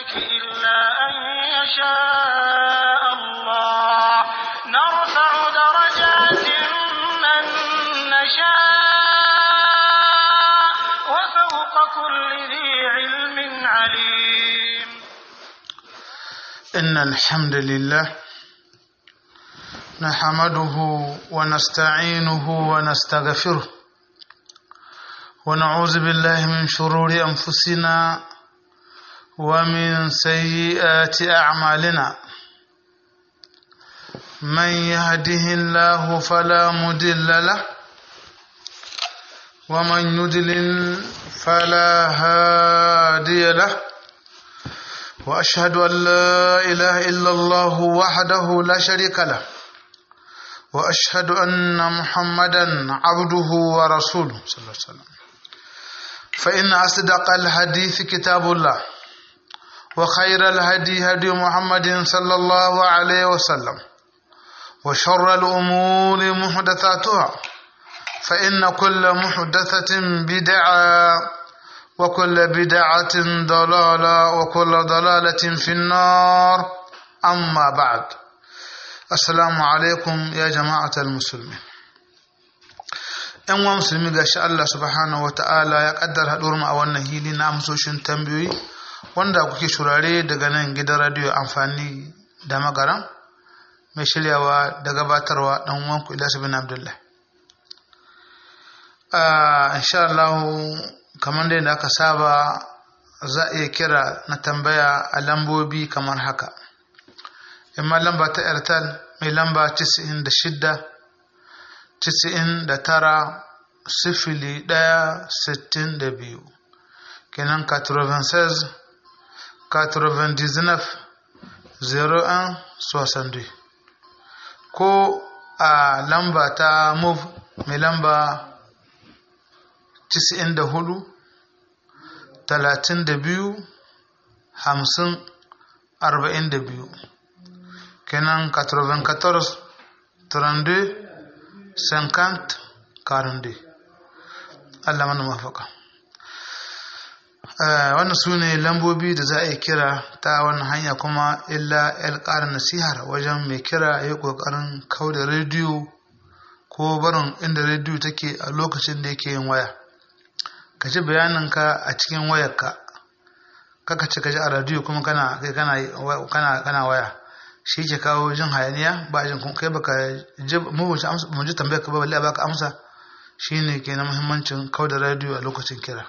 ذلك إلا أن يشاء الله نرفع درجات من نشاء وفوق كل ذي علم عليم إن الحمد لله نحمده ونستعينه ونستغفره ونعوذ بالله من شرور أنفسنا ومن سيئات أعمالنا من يهده الله فلا مضل له ومن يضلل فلا هادي له واشهد ان لا اله الا الله وحده لا شريك له واشهد ان محمدا عبده ورسوله صلى الله عليه وسلم فان اصدق الحديث كتاب الله وخير الهدي هدي محمد صلى الله عليه وسلم وشر الامور محدثاتها فان كل محدثه بدعه وكل بدعة ضلالة وكل ضلالة في النار أما بعد السلام عليكم يا جماعة المسلمين ‘yan wa musulmi ga shi Allah subhanahu wa ta'ala ya ƙaddar haɗuwar mu a wannan hili na amsoshin tambayoyi wanda kuke shurare daga nan gidan radiyo amfani da magaran mai shiryawa da gabatarwa ɗan wanku Ilyasu bin Abdullah. insha Allah kamar dai da aka saba za a iya kira na tambaya a lambobi kamar haka imma lamba ta airtel mai lamba 96 99 sifili ɗaya sittin da biyu kenan 96 99 01 62 ko a lamba ta move mai lamba 94 talatin da biyu hamsin arba'in da biyu kenan 94 32 50 42 Allah mana mafaka wannan su ne lambobi da za a yi kira ta wannan hanya kuma illa yar ƙarin nasihar wajen mai kira ya yi ƙoƙarin kau da rediyo ko barin inda rediyo take a lokacin da yake yin waya ka ji bayaninka a cikin wayarka kaka ce ka ji a radiyo kuma kana kana kana waya shi ke kawo jin hayaniya ba jin kai baka ji mu mu ji tambayar ka ba balle baka amsa shine ke na muhimmancin kau da radiyo a lokacin kira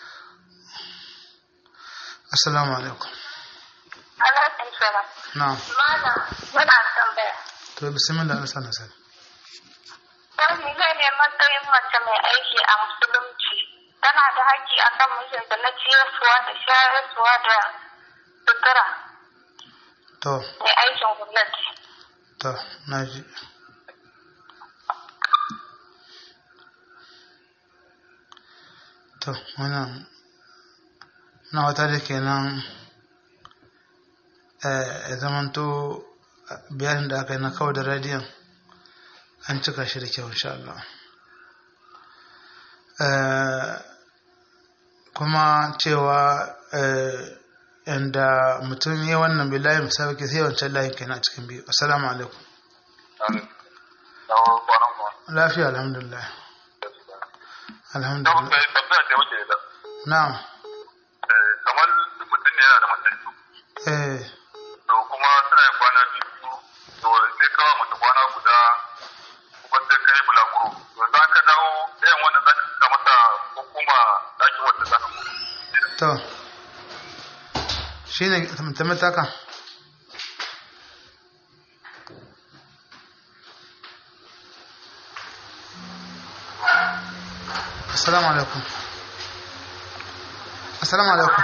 assalamu alaikum alaikum salam na'am mana muna tambaya to bismillah Allah sana sana wani ne ne matsayin mace mai aiki a musulunci tana da haƙƙi a kan mijinta na ciyarsuwa da shayarsuwa da sutura to mai aikin gwamnati. to na ji to wannan na wata da kenan ya zamanto bayanin da aka yi na kawo da radiyon an cika shi da kyau insha Allah kuma cewa inda mutum ya wannan bilayi misali ke sai wancan layin kenan a cikin biyu assalamu alaikum lafiya alhamdulillah alhamdulillah na'am kamar mutum ne yana da mace eh to kuma suna yin kwana biyu to sai kawo mata kwana guda kuma sai kai bulaguro to za ka dawo ɗayan wannan za ka saka mata ko kuma ɗakin wanda za ka kuma to shi ne tamataka assalamu alaikum assalamu alaikum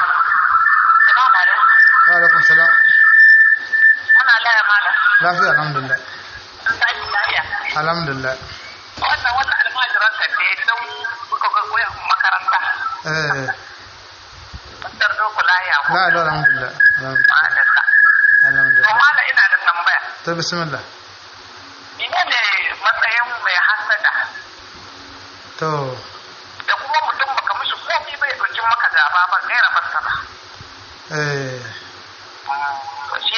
wa alaikum salam Muna laya mana, lafiya alhamdulillah an tashi lafiya. alhamdulillah Wannan wannan almajiran ka ne don kuka ga koyan makaranta. eh Masar doko laya ko. la la alhamdulillah alhamdulillah Ma'adalla. To alhamdulillah mala ina da tambaya. to bismillah Ina ne matsayin mai hasada to da kuma mutum baka mishi komai bai ɗauki maka gaba ba gaira basta ba. eh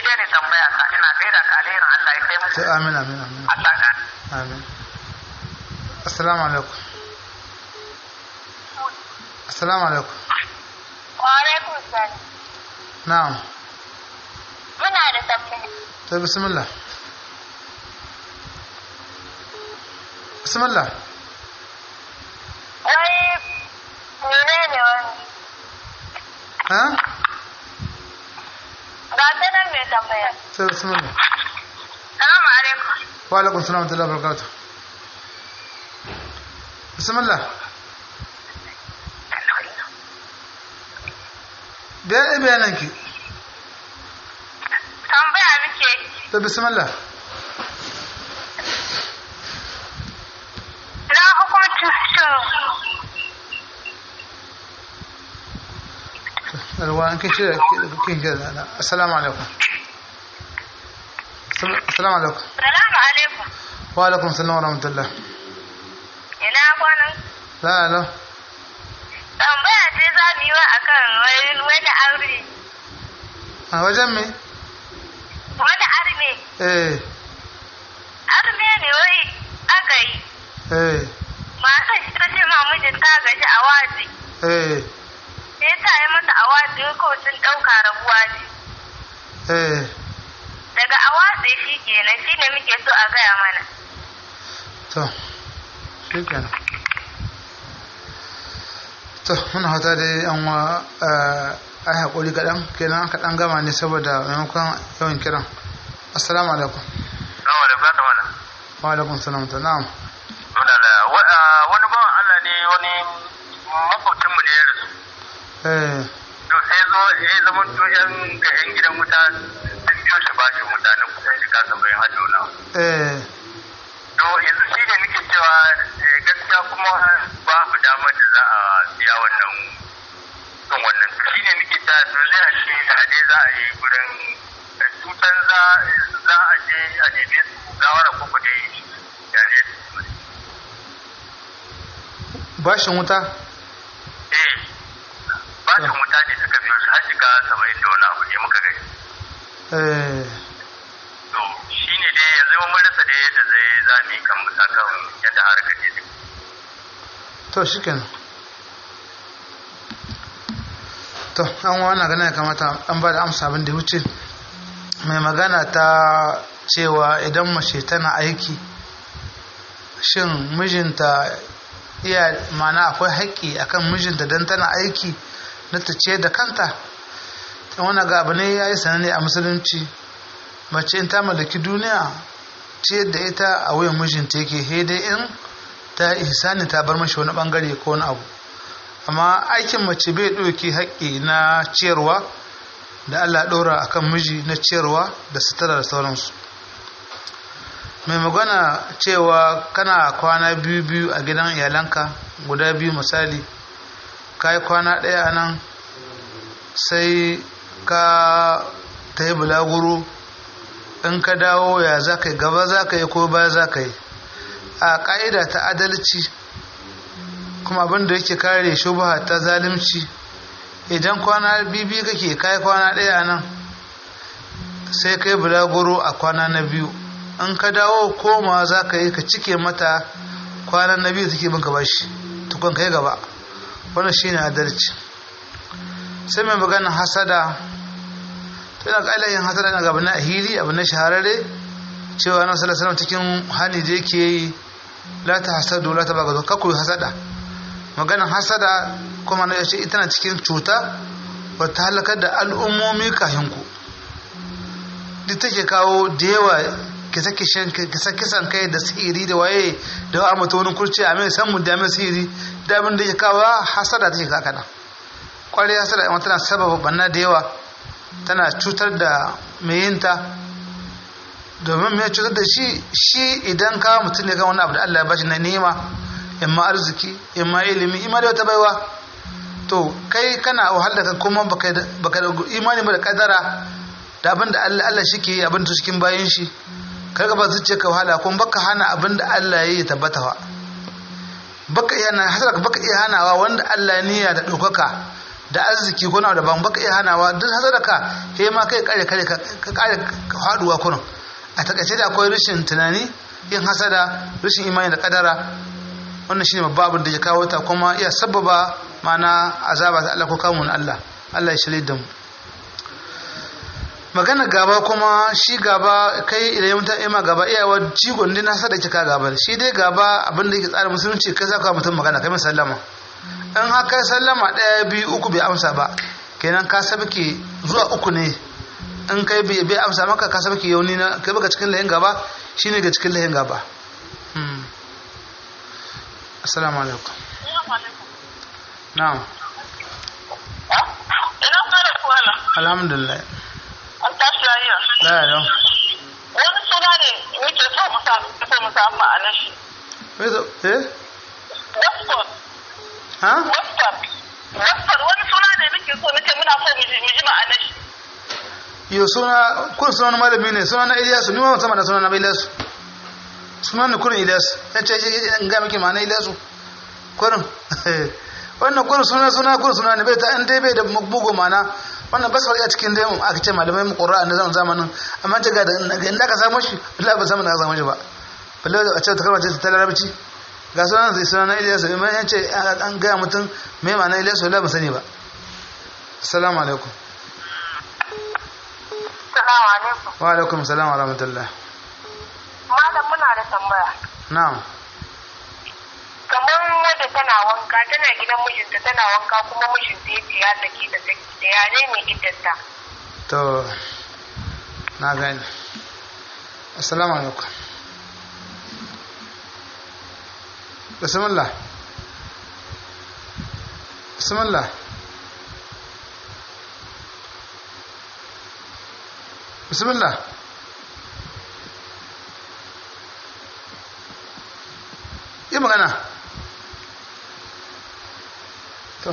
dai ne tambaya ka ina gaida ka alherin Allah ya kai muku sai amin amin amin Allah ka amin assalamu alaikum assalamu alaikum wa alaikum salam na'am muna da tambaya to bismillah bismillah wai menene wani ha ga ta nan mai tambaya to bismillah salamu alaikum wa alaikum salam wa rahmatullahi wa barakatuh bismillah bayan bayanan ki tambaya muke to bismillah na hukuncin alwa an kishi kin kira da assalamu alaikum assalamu alaikum salamu alaikum wa alaikum salam wa rahmatullah ina kwanan la la tambaya ce za mu yi wa akan wani wani aure a wajen me wani arme eh arme ne wai aka yi eh matan shi ta ce ma mijin ta gaji a waje eh sai ta yi mata a waje ko sun ɗauka rabuwa ce eh daga a waje shi kenan shi ne muke so a gaya mana to shi kenan to muna hata da yan wa a haƙuri kaɗan kenan aka ɗan gama ne saboda maimakon yawan kiran assalamu alaikum nawa da fata mana wa alaikum salam ta na'am muna da wani bawan Allah ne wani makwabcin mu da ya rasu eh to sai zo ya zama to yan ga yan gidan wuta sun biyo shi bashi mutanen kusan shi kasa bayan hajjo na eh to yanzu shi ne muke cewa eh, gaskiya kuma babu damar da za a biya wannan kan wannan to shi ne muke cewa to zai a ce a dai za a yi gurin eh, tutan za za a je a nemi su gawara koko dai ya ne bashin wuta eh bashin wuta ne suka biyo su har shiga saba'in da wani abu ne muka gani eh to shi ne dai yanzu mun rasa da yadda zai zami kan mu saka yadda harkar ne to shi kenan to an wana gana ya kamata an ba da amsa abin da ya wuce mai magana ta cewa idan mace tana aiki shin mijinta iya mana akwai haƙƙi akan mijinta don tana aiki na ta ce da kanta ta wani ga abu ne ya yi sananne a musulunci mace in ta mallaki duniya ce da ita a wuyan mijinta yake dai in ta ihsani ta bar mashi wani bangare ko wani abu amma aikin mace bai ɗauki haƙƙi na ciyarwa da Allah ɗora a kan miji na ciyarwa da sutura da sauransu mai magana cewa kana kwana biyu biyu a gidan iyalanka guda biyu misali ka yi kwana ɗaya a nan sai ka ta yi bulaguro in ka dawo ya za ka yi gaba za ka yi ko baya za ka yi a ƙa'ida ta adalci kuma abin da yake kare shubha ta zalimci idan kwana bibi kake kai kwana ɗaya nan sai kai bulaguro a kwana na biyu in ka dawo koma za ka yi ka cike mata kwanan na biyu take binka bashi tukun kai gaba wannan shine adalci sai mai maganin hasada to yana ƙa'ila yin hasada na gaba na hili abu na shahararre cewa na sallallahu cikin hani da yake yi la ta hasadu la ta bagado kakku hasada maganin hasada kuma na yace ita na cikin cuta ba ta halakar da al'ummomi kafin ku duk take kawo da yawa kisa kisan kai da sihiri da waye da wa mata wani kurci a mai san mu da mai sihiri da abin da ke kawo hasada take kaka nan kwarai hasada yawan tana sababa banna da yawa tana cutar da mai yinta domin mai cutar da shi shi idan kawo mutum ne kan wani abu da Allah ya bashi na nema imma arziki imma ilimi imma da wata baiwa to kai kana wahala kan kuma baka da imani ba da kadara da abin da Allah Allah shi ke yi abin da cikin bayan shi kar ka ba zuciya ka wahala kuma baka hana abin da Allah ya yi tabbata wa baka iya hana hasara baka iya hanawa wanda Allah niyya da ɗaukaka da arziki ko na da ban baka iya hanawa duk hasada ka he ma kai kare kare ka kare haduwa kurin a takaice da akwai rashin tunani yin hasada rashin imani da kadara wannan shine babban abin da ya kawo ta kuma iya sababa mana azaba ta Allah ko kamun Allah Allah ya shirye da mu magana gaba kuma shi gaba kai idan mutum ima gaba iyawa jigon din nasa da kika gaba shi dai gaba abin da yake tsara musulunci kai zaka mutum magana kai sallama in haka sallama ɗaya biyu uku bai amsa ba kenan ka sabke zuwa uku ne in kai bai amsa maka ka sabke yauni na kai baka cikin layin gaba shine ga cikin layin gaba assalamu alaikum na'am ina fara kuwala alhamdulillah an tashi lafiya la ya wani suna ne muke so mu samu so mu samu ma'anar shi eh Western ha Western Western wani suna ne muke so muke muna so mu ji mu ji ma'anar shi yo suna kun suna na malami ne suna na Ilyasu ni ma musamman da suna na Ilyasu suna ne kurin Ilyasu ya ce shi in ga miki ma'ana Ilyasu kurin wannan kurin suna suna kurin suna ne bai ta in dai bai da bugu ma'ana wannan ba su faɗi a cikin dai mu aka ce malamai mu ƙura na zaman zamanin amma ta ga da inda ka samu shi Allah ba samu da ka samu shi ba balle a ce ta kalma ce ta larabci ga sunan zai suna na Ilyasu in ya ce an gaya mutum me ma'ana Ilyasu Allah ba sani ba assalamu alaikum Assalamu alaikum wa alaikum salam wa rahmatullah malam muna da tambaya na'am kamar wadda tana wanka tana gidan mijinta tana wanka kuma mijinta ya ce ya saki da saki da ya ne mai iddanta to na gani assalamu alaikum bismillah bismillah bismillah yi magana to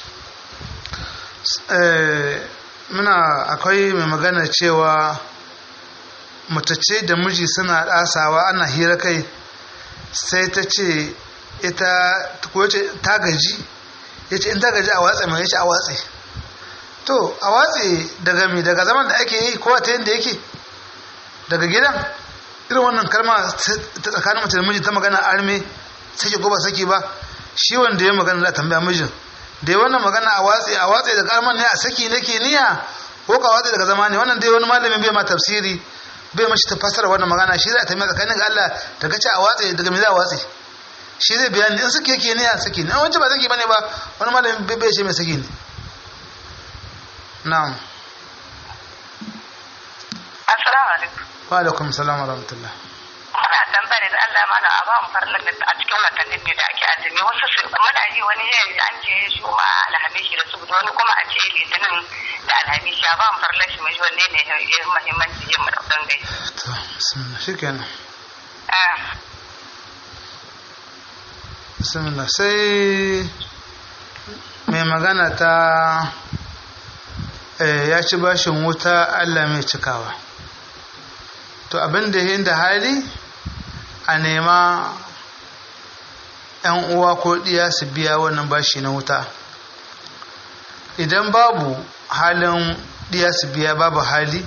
eh, muna akwai mai magana cewa mutace da miji suna ɗasawa ana hira kai sai ta ce ita ko ce ta gaji ya ce in ta gaji a watsa mai ya ce a watse to a watse daga mi daga zaman da ake yi kowa ta yadda yake daga gidan irin wannan kalma ta tsakanin mace da miji ta magana arme sake ko ba sake ba shi wanda ya magana da tambaya mijin da ya wannan magana a watse a watse da kalmar ne a saki nake niyya ko ka watse daga zama ne wannan dai wani malamin bai ma tafsiri bai mashi ta fasara wannan magana shi zai tambaya tsakanin ga Allah daga ce a watse daga me za a watse shi zai bayani in suke yake niyya saki ne an wancan ba saki bane ba wani malamin bai bai ce mai saki ne na'am assalamu alaikum wa alaikum salam wa rahmatullah muna tambaya da Allah mana a ba mu farlan a cikin watannin ne da ake azumi wasu su muna ji wani yayin an ce shi ma alhamishi da su wani kuma a ce litinin da alhamishi a ba mu farlan shi mai wanne ne ya muhimmanci yin mu da gai to bismillah shikenan bismillah sai mai magana ta eh, ya ci bashin wuta Allah mai cikawa to abin da yin da hali a nema ‘yan uwa ko ɗiya su biya wannan bashi na wuta idan babu halin ɗiya su biya babu hali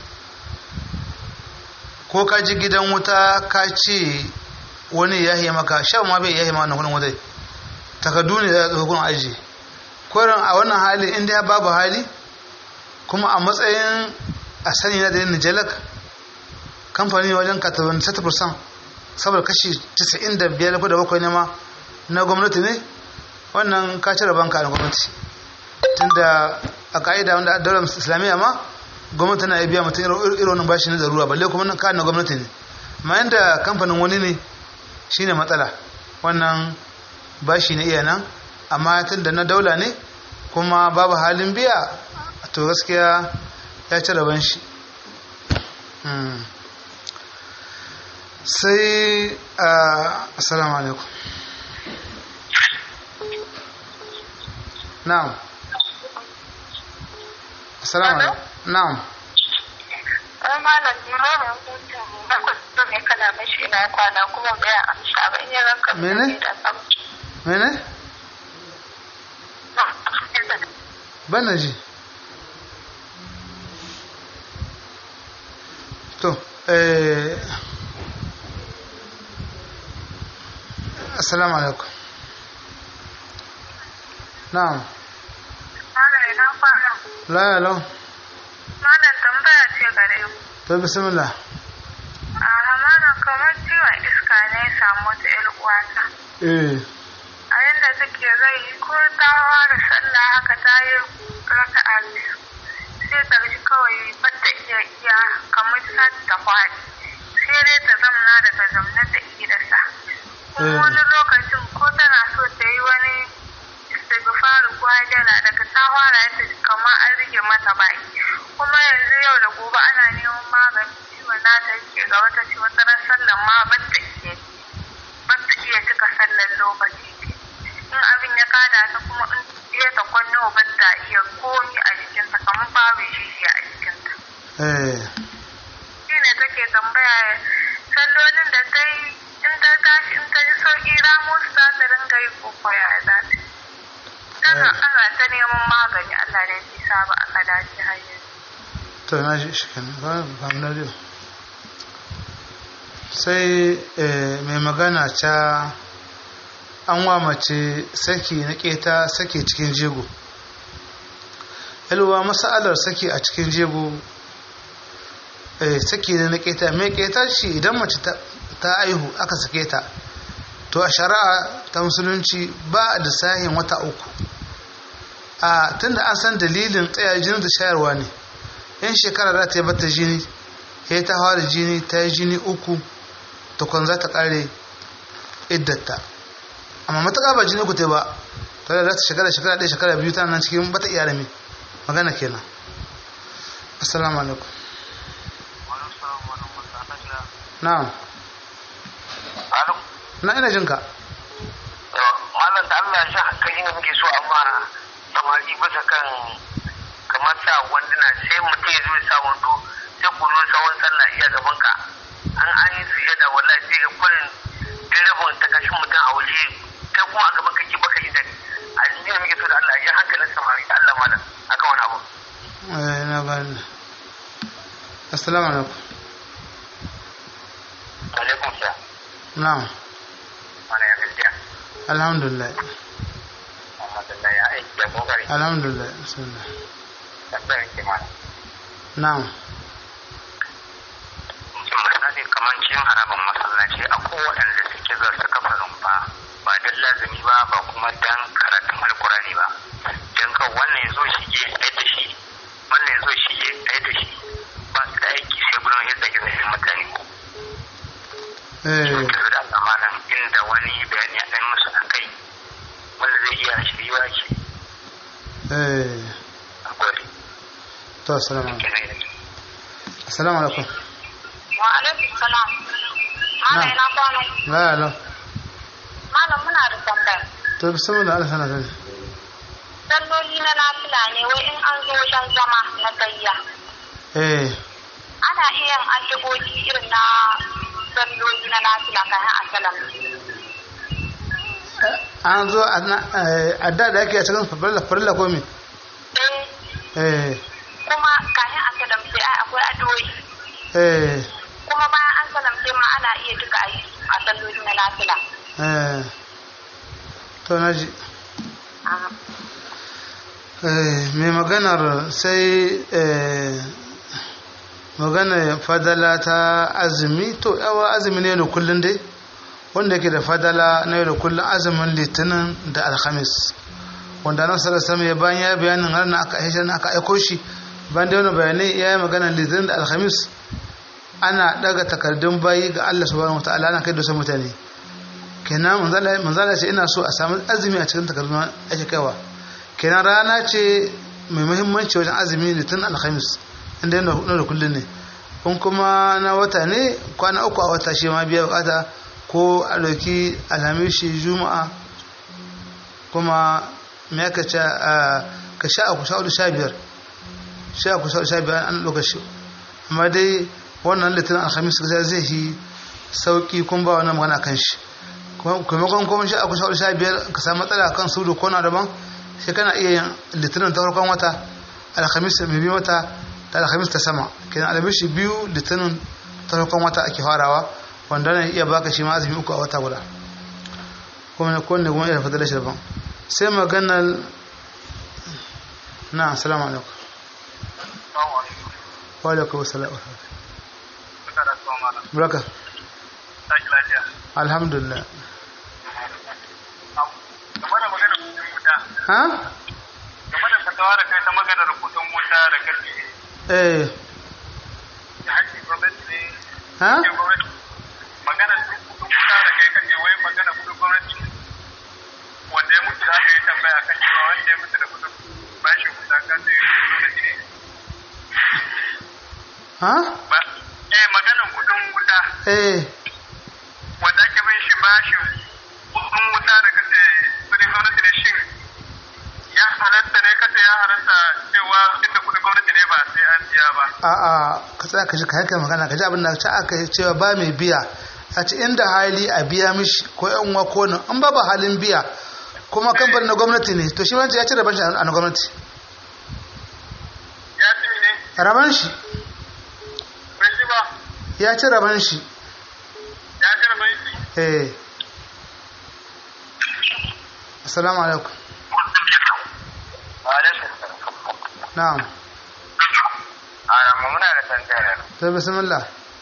ko ka ji gidan wuta ka ce wani ya yi maka shan ma bai ya yi ma wannan kudin wutai takardu ne da hukun aji koren a wannan hali inda ya babu hali kuma a matsayin a sani na da yin nijalak kamfani wajen 97% saboda kashi 95 ko da bakwai ne ma na gwamnati ne wannan ka cire banka na gwamnati tunda a ka'ida wanda a daular islamiyya ma gwamnati na biya mutum irin wannan bashi na zarura balle kuma ka na gwamnati ne amma yanda kamfanin wani ne shine matsala wannan bashi na iya nan amma tunda na daula ne kuma babu halin biya to gaskiya ya ci rabon shi sai assalamu alaikum na'am assalamu alaikum na'am Wani malam limamin hutun na kusa ne kana mashi na kwana kuma bai amsa ba in yi ranka Mene? da sam. mene bana ji to eh assalamu alaikum na'am Malam ina kwana. la ya lau Malam tambaya ce gare ku. to bismillah A malam kamar ciwon iska ne ya samu wata ƴar uwata. eh A yadda take rai ko ta fara sallah haka ta yi raka'a biyu. Sai ta ji kawai bata iya iya kamar ta ta kwaɗi. Sai dai ta zamna daga zamna ta idasa. Kuma Eh. wani lokacin ko tana so ta yi wani istighfaru ko hajjala daga ta fara ta ji kamar an rige mata baki. Kuma yanzu yau da gobe ana neman magani ciwon nata yake ga wata ce wata ran sallan ma bata iya ba ta iya cika sallar lokaci in abin ya kada ta kuma in iya ta kwanne ba ta iya komi a jikinta kamar babu shi a jikinta eh shi ne take tambaya sallolin da ta yi in ta tashi in ta ji sauki ramu su za ta ringa yi ko koya za ta yi. tana Eh. ana ta neman magani Allah ne ya sa ba aka dace har yanzu to na ji shi kenan ba ba mu radio sai eh, mai magana ta an wa mace saki na keta saki cikin jego yalwa masalar saki a cikin jego eh, saki ne na keta mai keta shi idan mace ta ta aihu aka sake ta to a shari'a ta musulunci ba da sahin wata uku a tunda an san dalilin tsaya jinin da shayarwa ne yan shekara za ta yi bata jini ya ta fara jini ta yi jini uku tukun za ta kare iddata amma matuƙa ba jini ku ta ba ta da za ta shekara shekara ɗaya shekara biyu tana nan cikin bata iyalami magana kenan assalamu alaikum na'am na ina jinka malam da Allah ya hankali ne muke so amma samari bisa kan kamar sa wanduna sai mutum ya zo ya sa wando sai ku zo sawon sallah iya gaban ka an an yi sujada wallahi sai ga kullun direbin ta kashin mutum a waje kai kuma a gaban kake baka yi dani a jiya ne muke so da Allah ya hankalin samari da Allah malam akan wani abu eh na gani assalamu alaikum alaikum salam na'am mana ya gaskiya alhamdulillah alhamdulillah ya aiki ya kokari alhamdulillah bismillah tambayar ke mana na'am misali kamar cikin harabar masallaci a waɗanda suke za su kafa rumfa ba don lazumi ba ba kuma dan karatun alkurani ba don kan wannan ya zo shige ɗaya da shi wannan ya zo shige ɗaya da shi ba su da aiki sai gudun yadda ke zai mutane eh su da Allah malam inda wani bayani ya ɗan musu a kai wanda zai iya shiriwa ce eh a gwari to assalamu alaikum kenan assalamu alaikum wa alaikum salam Na. Malam ina kwana la ya lau malam muna da tambaya to bismillah Allah sana sani salloli na nafila ne wai in an zo wajen zama na gayya eh ana iya yin addu'o'i irin na salloli na nafila kafin a salam an zo a na- eh, a da da ake a cikin farilla farilla ko me eh eh kuma kafin a salam sai ai akwai addu'o'i eh kuma bayan an salam sai ma ana iya duka a yi a salloli na nafila eh to na ji Ah. Eh, mai maganar sai eh, magana fadala ta azumi to yawa azumi ne da kullum dai wanda yake da fadala na yau da kullum azumin litinin da alhamis wanda nan sarar sama ya bayan ya bayanin har na aka aisha aka aiko shi bayan da wani bayanai ya yi maganar litinin da alhamis ana daga takardun bayi ga Allah subhanahu wataala ana kai da su mutane kenan manzala manzala ce ina so a samu azumi a cikin takardun ake kaiwa kenan rana ce mai muhimmanci wajen azumi litinin alhamis inda yana da kullum ne in kuma na wata ne kwana uku a wata shi ma biya bukata ko a ɗauki alhamishi juma'a kuma me aka ce a ka sha uku sha hudu sha biyar sha uku sha hudu sha biyar an ɗauka shi amma dai wannan litinin alhamis gaskiya zai yi sauki kun ba wannan magana kan shi kuma kuma sha uku sha hudu sha biyar ka samu matsala kan su da kona daban sai kana iya yin litinin ta farkon wata alhamis mai biyu wata da alhamis ta sama kenan alhamishi biyu litinin ta farkon wata ake farawa wanda ne iya baka shi ma azumi uku a wata guda kuma ne kowanne kuma iya fadar shi daban sai maganar na assalamu alaikum wa alaikum assalam baraka alhamdulillah ha game da fatawa da kai ta maganar kudin wuta da karfi eh da haƙƙin gwamnati ne ha ke gwamnati maganar kudin wuta da kai kace wai maganar kudin gwamnati wanda ya mutu za ka yi tambaya kan cewa wanda ya mutu da kudin bashin wuta kan zai yi gwamnati ne ha ba eh maganar kudin wuta eh wanda ake bin shi bashin kudin wuta da kace kudin gwamnati ne shin ya halatta ne kace ya halatta cewa tunda kudin gwamnati ne ba sai an biya ba a'a ka tsaya ka ji ka haika magana ka ji abin da ta aka yi cewa ba mai biya a ce inda hali a biya mishi ko yan uwa ko nan an ba ba halin biya kuma kamfanin na gwamnati ne to shi wancan ya ci raban shi a na gwamnati ya ce ne raban shi bai ji ba ya ci raban shi ya karɓar shi eh assalamu alaikum na'am a muna da tantara to bismillah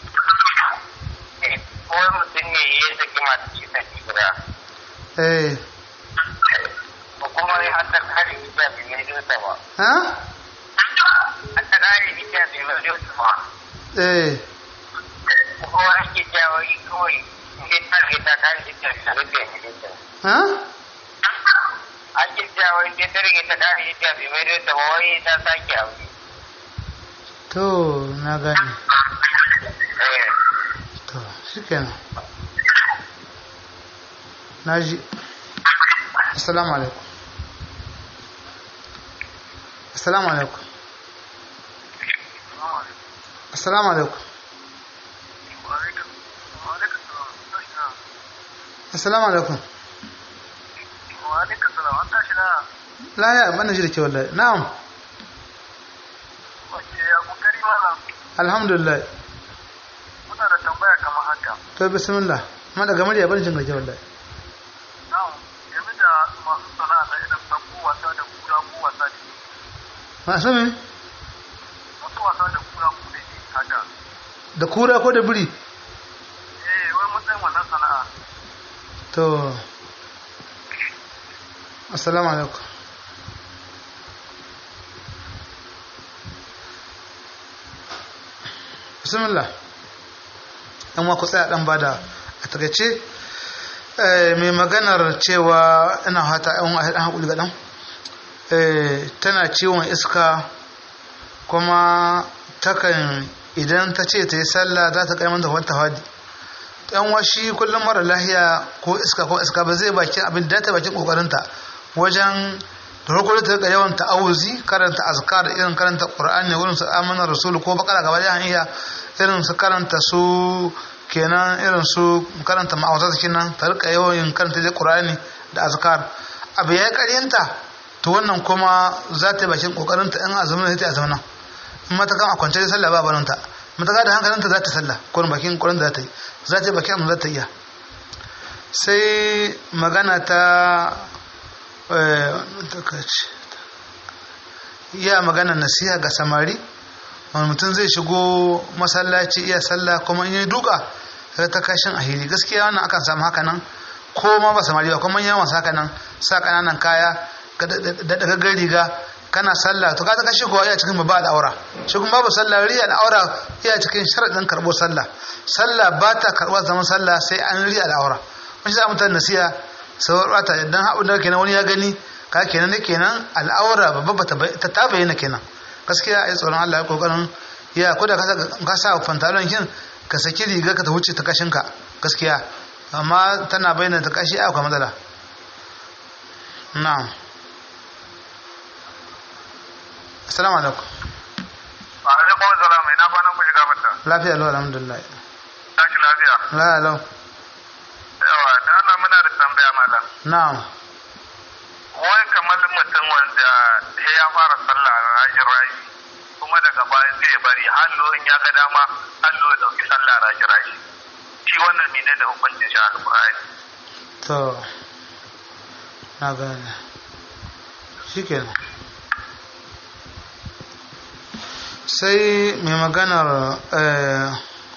kowai mutum ne ya saki masu kisan gida eh ko kuma ya hata kare gida bai mai dosa ba ha hata kare gida bai mai dosa ba eh kuma ake jawo yi kawai ne ta ke ta kare gida bai mai dosa ha ake jawo ne ta rage ta kare gida bai mai dosa ba wai ta sake aure to na gani eh to shikenan na ji assalamu alaikum assalamu alaikum assalamu alaikum assalamu alaikum la ya bana ji da ke wallahi na'am alhamdulillah muna da tambaya kamar haka to bismillah amma daga murya bana jin da ke wallahi na'am game da masu sana'a na irin sabbu wasa da kura ko wasa da masu me masu wasa da kura ko da ke haka da kura ko da biri eh wai matsayin wannan sana'a to assalamu alaikum bismillah dan wa ku tsaya dan bada a takaice eh, mai maganar cewa ina hata yan an haƙuli ga dan eh, tana ciwon iska kuma takan idan ta ce ta yi sallah za ta kai manta wata hadi yan washi kullum mara lahiya ko iska ko iska ba zai baki abin da ta bakin kokarinta wajen da farko ta ga yawan ta'awuzi karanta azkar irin karanta qur'ani wurin su amana rasul ko bakara gaba da iya irin su karanta su kenan irin su karanta ma'awazat kenan ta rika yawan karanta da qur'ani da azkar abu ya karyanta to wannan kuma za ta bakin kokarinta in azumin ta azumin in mata kan a kwance da sallah ba barinta mata da hankalinta za ta sallah ko bakin kokarin da za ta yi za ta yi bakin amma za ta iya sai magana ta iya magana nasiha ga samari wani mutum zai shigo masallaci iya sallah kuma in yi duka sai ta kashin ahiri gaskiya wannan akan samu haka nan ko ma ba samari ba kuma yawan sa haka nan sa kananan kaya da dagaggar riga kana sallah to ka ta kashe kowa iya cikin babba al'aura shi kuma babu sallah riya al'aura iya cikin sharaɗin karɓo sallah sallah ba ta karɓar zaman sallah sai an riya al'aura wani za mutane nasiha sauwar bata idan haɓun da kenan wani ya gani ka kenan ne kenan al'aura babba ta ta bayyana kenan gaskiya a yi tsoron Allah ya kokarin ya ko da ka sa pantalon kin ka saki riga ka ta wuce ta kashin ka gaskiya amma tana bayyana ta kashi a akwai matsala na'am assalamu alaikum a alaikum salam ina kwanan ku shiga mata lafiya lau alhamdulillah tashi lafiya la lau yawa da Allah muna da tambaya malam na'am wai kamar mutum ya fara sallah rajin raji kuma daga baya sai ya bari hallo in ya ga dama hallo ya dauki sallah rajin raji shi wannan ne da hukuncin shi alƙur'ani to na gane shikenan sai mai maganar eh,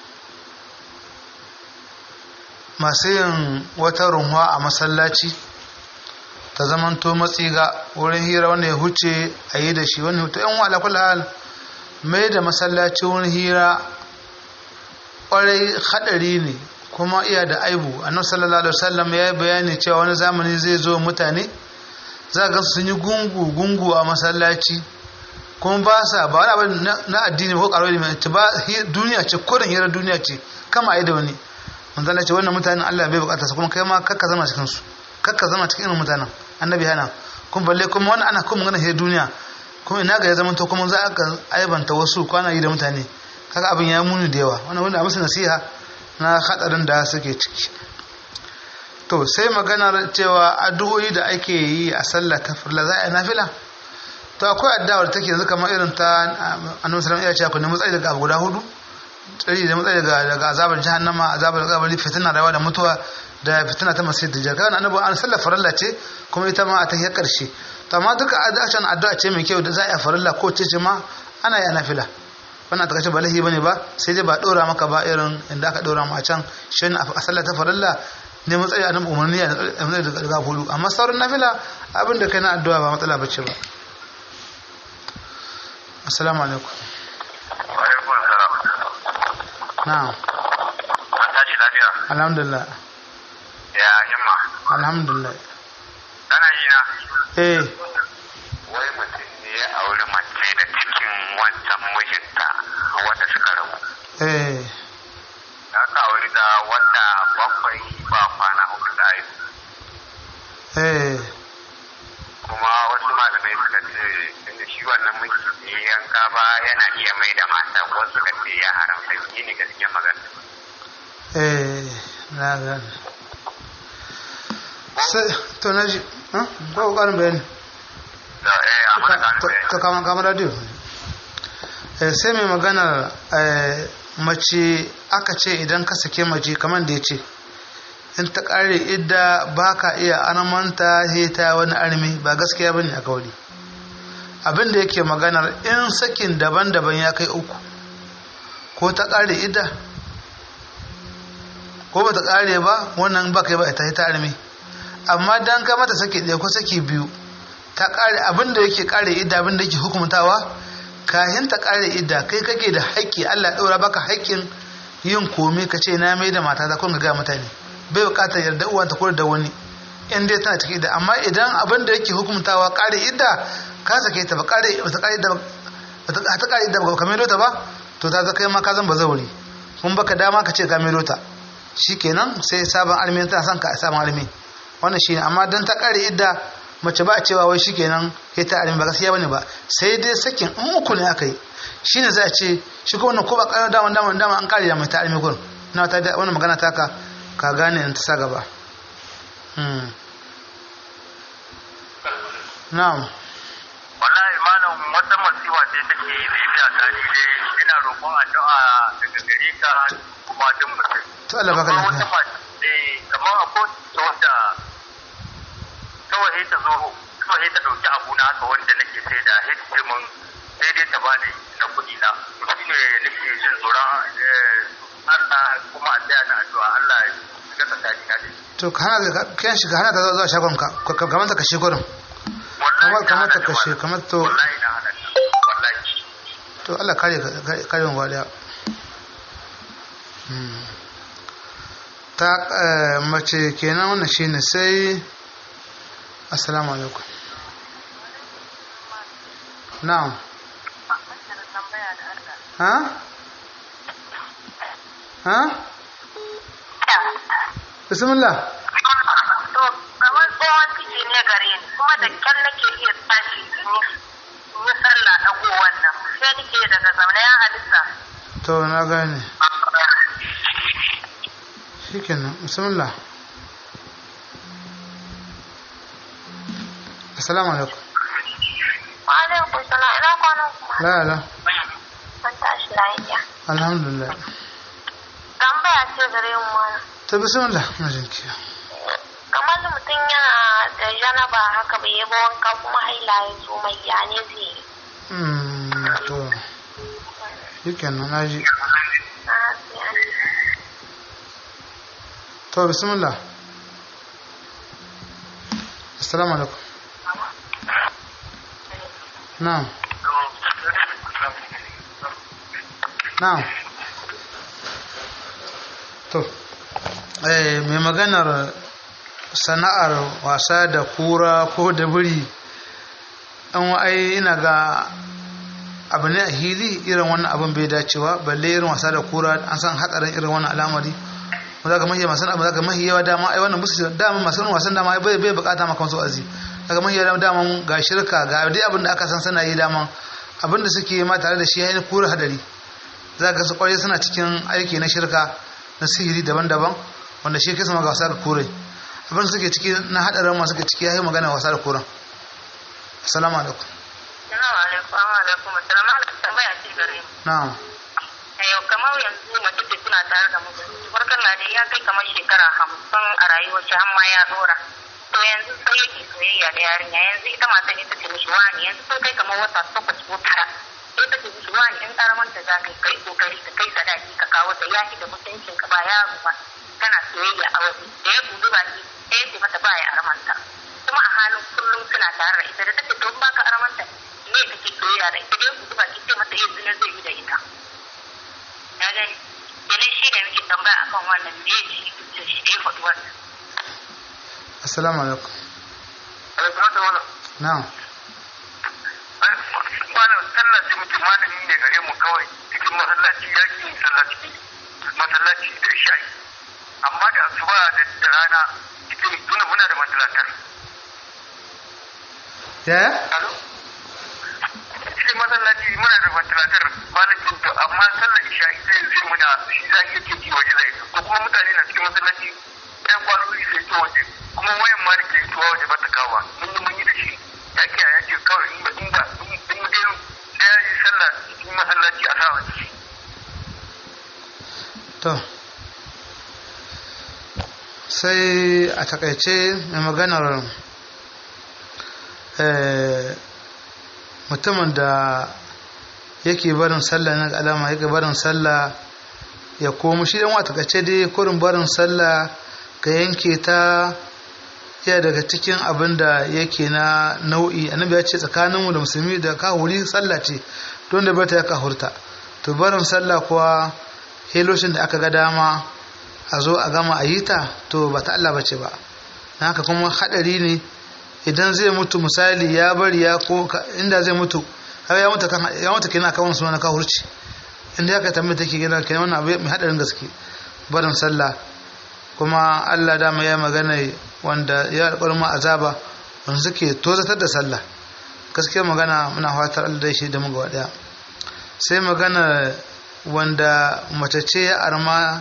masu yin wata runwa a masallaci ta zamanto matsiga wurin hira wanda ya huce a yi da shi wani hutu yan wala kula hal mai da masallaci wurin hira kwarai hadari ne kuma iya da aibu annabi sallallahu alaihi wasallam ya yi bayani cewa wani zamani zai zo mutane za ga sun yi gungu gungu a masallaci kuma ba sa ba wani abin na- na addini ko karo ne ta ba hi- duniya ce kodin hira duniya ce kama a yi da wani manzala ce wannan mutanen Allah bai bukata su kuma kai ma kakka zama cikin su kakka zama cikin irin mutanen annabi hana kuma balle kuma wannan ana kuma magana hira duniya kuma ina ga ya zama to kuma za a aibanta wasu kwana yi da mutane kaga abin ya muni da yawa wannan wanda a musu nasiha na hadarin da suke ciki to sai maganar cewa addu'o'i da ake yi a sallah ta farla za a yi nafila to akwai addu'a da take yanzu kamar irin ta annabi sallallahu alaihi wasallam ya ce ku nemi tsayi daga abu guda hudu tsari da matsayi daga daga azabar jahannama azabar kabari fitina rayuwa da mutuwa da fitina ta masjid da jaka annabi an sallar farilla ce kuma ita ma a tahiyar karshe to amma duka addu'a addu'a ce mai kyau da za a yi farilla ko ce ce ma ana yi nafila wannan ta kace ba lahi bane ba sai dai ba dora maka ba irin inda aka dora mu a can shi ne a sallar ta farilla ne matsayi a nan umarni a matsayi daga daga hudu amma sauran nafila abin da kai na addu'a ba matsala bace ba assalamu alaikum wa alaikum salam na'am an tashi lafiya alhamdulillah ya himma alhamdulillah kana ji na eh wai mutum ne ya auri mace da cikin wancan mijinta wanda suka rabu eh ya ka auri da wata bakwai ba kwana uku da ayi eh kuma wasu malamai suka ce tunda shi wannan miji ne yanka ba yana iya mai da mata wasu suka ce ya haramta yi ne gaskiyar magana eh na gane sai to na ji ha ba ku ƙarin bayani da eh a mana to gano to kama kama radio eh sai mai magana eh mace aka ce idan ka sake mace kamar da ya ce in ta ƙare idda ba ka iya anamanta sai ta wani armi ba gaskiya bane a kauri abin da yake maganar in sakin daban-daban ya kai uku ko ta ƙare idda ko ba ta ƙare ba wannan ba kai ba ta ta armi amma dan ka mata saki ɗaya ko saki biyu ta ƙare abin da yake ƙare idda abin da yake hukumtawa kayan ta ƙare idda kai kake da haƙƙi Allah ya ɗora baka haƙƙin yin komai ka ce na mai da mata ta kun ga mutane bai buƙatar yarda uwanta ko da wani in dai tana cikin idda amma idan abin da yake hukumtawa ƙare idda ka sake ta ba ƙare ba ta ƙare idda ba ta ta ƙare idda ba ka mai ta ba to ta kai ma ka zan ba zauri kun baka dama ka ce ka mai ta shikenan sai sabon almi tana son ka sabon almi wannan shine amma dan ta kare idda mace ba a cewa wai shikenan kai ta almi ba gaskiya bane ba sai dai sakin in uku ne aka yi shine za a ce shi ko wannan ko ba kana dama dama dama an kare da mai ta almi gun na ta da wannan magana ta ka ka gane in ta sa gaba hmm na'am wallahi malam wata masiwa ce take bibiya ta ni dai ina roƙon addu'a daga gare ka kuma duk mutum to Allah baka Akwai wata lafiya mace eh, kamar akwai ta wanda kawai ta zo kawai ta ɗauki abu na haka wanda nake sai da sai ta ce mun sai dai ta bani na kuɗi na shi ne nake jin tsoron eh, Allah kuma a tsaya da addu'a Allah ya shiga tsakani na da shi. to ka hana ka kiyan shi ka hana ta zuwa shagon ka ka- kamar ta kashe gurin Wallahi kamar kamar na ta hana kashe malam. kamar to wallahi na hana ta. wallahi to Allah kare ka kare mu gaba daya Hmm. ta eh, mace kenan wannan shine sai assalamu alaikum na'am ha ha bismillah To, kamar tsohon ciki ne gare ni, kuma da kyan nake iya tashi in yi in yi sallah ɗago wannan. Sai nake daga zaune ya halitta. to na gane shikenan bismillah assalamu alaikum Wani alaikum salam ina kwanan kuma la la an tashi lafiya alhamdulillah tambaya ce gare mu mana ta bismillah na jinki kamar mutum yana da janaba haka bai yi ba wanka kuma haila ya zo mai ya ne zai yi Mm, to shikenan na ji Ah, sai an yi. to bismillah assalamu alaikum na'am na'am to eh mai maganar sana'ar wasa da kura ko da biri an ai ina ga abu ne a hili irin wannan abin bai dacewa balle irin wasa da kura an san hatsarin irin wannan al'amari mu zaka mahiya masu abu zaka mahiya dama ai wannan musu dama masu irin wasan dama ai bai bai bukata maka wasu azi daga mahiya dama ga shirka ga dai abin da aka san sana yi dama abin da suke ma tare da shi yayin kura hadari zaka su kware suna cikin aiki na shirka na sihiri daban-daban wanda shi kisa ga wasa da kure abin da suke ciki na hadarin masu suke ciki yayi magana wasa da kuran assalamu alaikum Assalamu alaikum wa alaikum assalam ana tambaya ce gare mu na'am yau kamar yanzu mace ce suna tare da mijinta farkon na dai ya kai kamar shekara hamsin a rayuwar shi har ma ya dora to yanzu sai yake soyayya da yarinya yanzu ita mata ne ta ce mishi wani yanzu sun kai kamar wata takwas ko tara sai ta ce mishi wani in karamanta za ka yi kai kokari ka kai sadaki ka kawo ta yaki da mutuncin ka ba yaro ba kana soyayya a waje da ya budu baki sai ya ce mata ba ya aramanta kuma a halin kullum suna tare da ita da take to ba ka aramanta me kake soyayya da ita da ya budu baki sai mata yanzu na zai yi da ita ya gani kenan shi da muke tambaya akan wannan me ya ci da shi da ya faɗi wannan assalamu alaikum alaikum da wannan na'am malam sallah ce mutum malami ne gare mu kawai cikin masallaci ya ki sallah cikin masallaci da shayi amma da asuba da da rana cikin tuna muna da masallatar yaya alo cikin masallaci muna da masallatar malakin to amma sallar isha'i sai zai muna shi za ki yake ji waje zai ko kuma mutane na cikin masallaci ɗan kwaloli sai to waje kuma wayan ma da ke tuwa waje ba ta kawo mun yi mun yi da shi ya ke ya ce kawai in ba in ba in in dai sai ya yi sallah cikin masallaci a sa waje to sai a takaice mai maganar eh, mutumin da yake barin sallah na alama yake barin sallah ya komo shi dan wata takaice dai kurin barin sallah ka yanke ta iya daga cikin abin da yake na nau'i annabi ya ce tsakaninmu da musulmi da kahuri sallah ce don da bata ya kahurta to barin sallah kuwa heloshin da aka ga dama a zo a gama a yi ta to ba ta Allah bace ba na haka kuma hadari ne idan zai mutu misali ya bari ya ko ka- inda zai mutu har ya mutu kan ya mutu kenan kan suna na kahurci inda ya kai tambaye take gina kenan wannan abu mai hadarin gaske barin sallah kuma Allah dama ya magana wanda ya alƙawarin ma azaba wanda suke tozatar da sallah gaskiya magana muna fatar Allah da shi da mu gaba daya sai magana wanda mace ce ya arma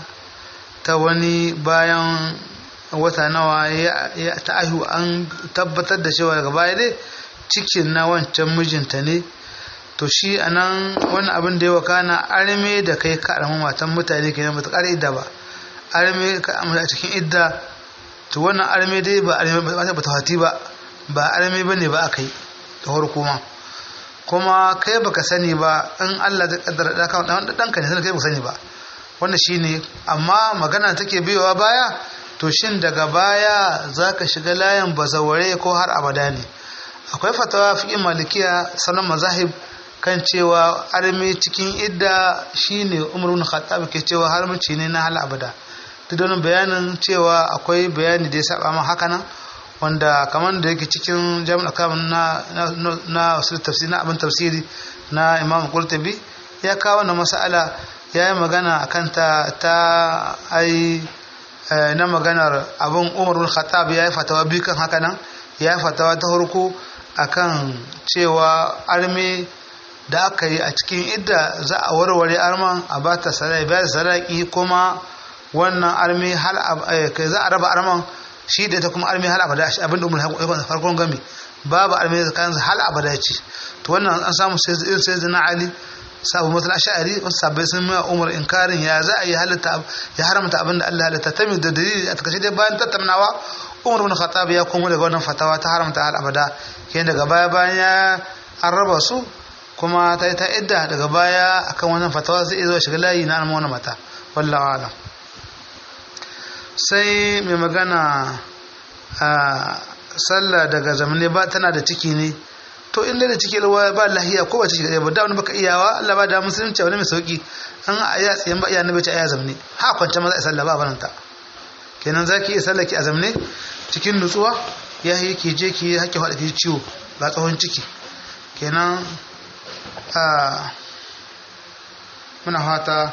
ta wani bayan wata nawa ya ya- ta aihu an tabbatar da cewa daga baya dai cikin na wancan mijinta ne to shi anan wani abin da ya wakana arme da kai ka arma matan mutane kenan ba ta ƙara idda ba arme ka amma a cikin idda to wannan arme dai ba arme ba ba ta hati ba ba arme bane ba akai da farko ma kuma kai baka sani ba in Allah zai kaddara da ka dan danka ne sai kai baka sani ba wannan shine amma magana take biyowa baya to shin daga baya zaka shiga layin bazaware ko har abada ne akwai fatawa fi'in malikiya sanan mazahib kan cewa arme cikin idda shine umar ibn khattab ke cewa haramci ne na hal abada duk da wannan bayanin cewa akwai bayani da ya saba ma haka nan wanda kamar da yake cikin jami'ar kamun na na na usul tafsiri na abin tafsiri na imam qurtubi ya kawo wannan mas'ala ya yi magana akan ta ta ai eh, na maganar abin umar bin khattab ya yi fatawa biyu kan haka nan ya yi fatawa ta farko akan cewa arme da aka yi a cikin idda za a warware arman a ba ta sarai bayar saraki kuma wannan arme hal ab- eh, kai za a raba arman shi da ita kuma arme hal abada shi abin da umar farkon gami babu arme tsakanin hal abada ce to wannan an samu sai irin sai zina ali sabu matsala ash'ari wasu sabbai sun mai umar inkarin ya za a yi halitta ya haramta abin da Allah halitta ta mai da dalili a takaice dai bayan tattaunawa umar bin khattab ya komo daga wannan fatawa ta haramta al abada kenan daga baya bayan ya an raba su kuma ta yi ta idda daga baya akan wannan fatawa zai iya zuwa shiga layi na alma wani mata wallahu alam sai mai magana a sallah daga zamani ba tana da ciki ne to in da ciki ruwa ba lahiya ko ba ciki da ba da wani baka iyawa Allah ba da musulunci wani mai sauki an aya tsayen ba iya nabi ta aya zamne ha kwance maza sallah ba baranta kenan zaki iya sallah ki a zamne cikin nutsuwa ya yi ki je ki haƙƙi faɗa ki ciwo ba tsohon ciki kenan a muna fata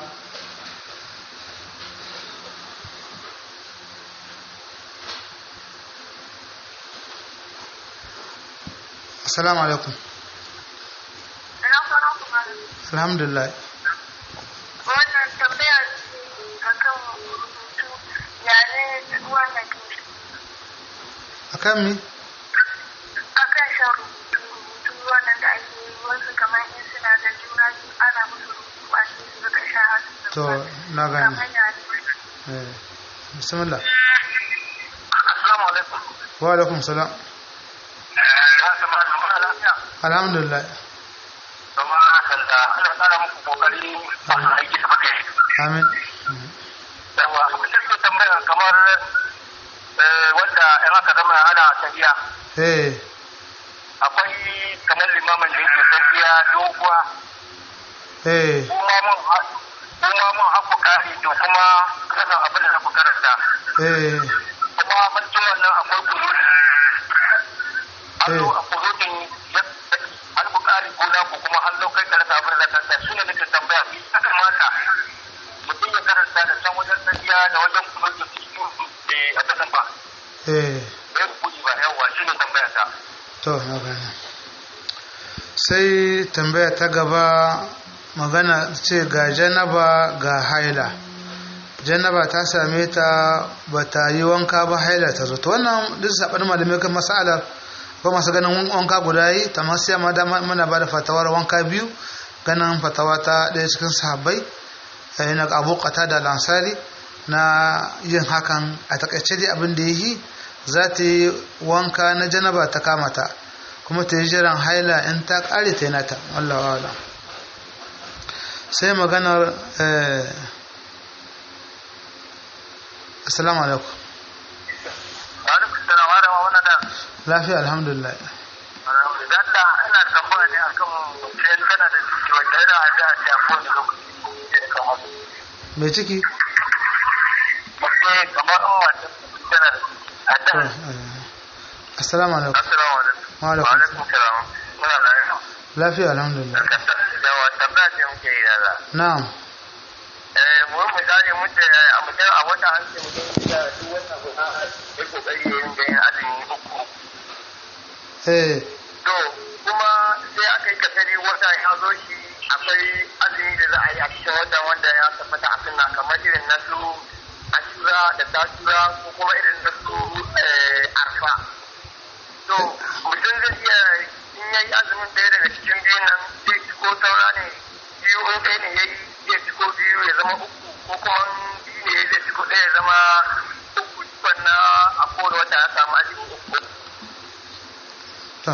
assalamu alaikum alhamdulillah wannan tambaya akan rubutu yare wannan akan mi akan shan rubutu rubutu wannan da ake yi wasu kamar in suna da juna biyu ana musu rubutu a cikin su suka sha hasu to na gani kamar yare eh bismillah Assalamu alaikum. wa alaikum salam alhamdulillah Kuma hakan da ana tsara muku kokari masu aiki da kuke. amin Yawa, mutum ke tambaya kamar eh, wanda in aka zama ana tafiya eh akwai kamar limamin da yake tafiya doguwa eh kuma mun ha- kuma mun haku kari to kuma kasan abin da ku karanta eh kuma mulkin wannan akwai kuluri Allo a kuludin ya an ku kari gona ku kuma an kai kalata abin da kanta shi ne nake tambaya bi ya kamata mutum ya karanta da can wajen tafiya da wajen kuludin cikin a kasan ba eh bai kuɗi ba yawa shi ne tambaya ta to na gani sai tambaya ta gaba magana ce ga janaba ga haila janaba ta same ta ba ta yi wanka ba haila ta zo to wannan duk saɓanin malamai kan masalar ko masu ganin wanka guda yi ta masu yamma da mana ba da fatawar wanka biyu ganin fatawa ta ɗaya cikin sahabbai eh, na abu da lansari na yin hakan a takaice dai abin da ya yi za ta yi wanka na janaba ta kamata kuma ta yi jiran haila in ta ƙare ta yi nata wallawa wala sai maganar eh, assalamu alaikum alaikum salam wa rahma wannan da lafiya alhamdulillah alhamdulillah ina tambaya ne akan sai kana da ciki wanda yana da a ta ko ne lokaci da kamar mai ciki mutum kamar in wanda tana da a to, da eh, assalamu alaikum assalamu alaikum Wa alaikum alaikum salam muna lafiya lafiya alhamdulillah yawa tambaya ce muke yi da na'am eh mu misali muke a mutum a wata an ce mutum da duk wata guda ya kokari ya yin da yin azumi uku eh To, kuma sai aka yi kasari wata ya zo shi akwai azumi da za a yi a cikin wata wanda ya tabbata a sunna kamar irin na su ashura da tasura ko kuma irin na su eh, arfa. To, mutum zai iya in yayi azumin ɗaya daga cikin biyun nan zai ci ko saura ne biyu in ɗaya ne yayi zai ci ko biyu ya zama uku ko kuma in biyu ne zai ci ko ɗaya ya zama uku wannan a kowane wata ya samu azumi uku. to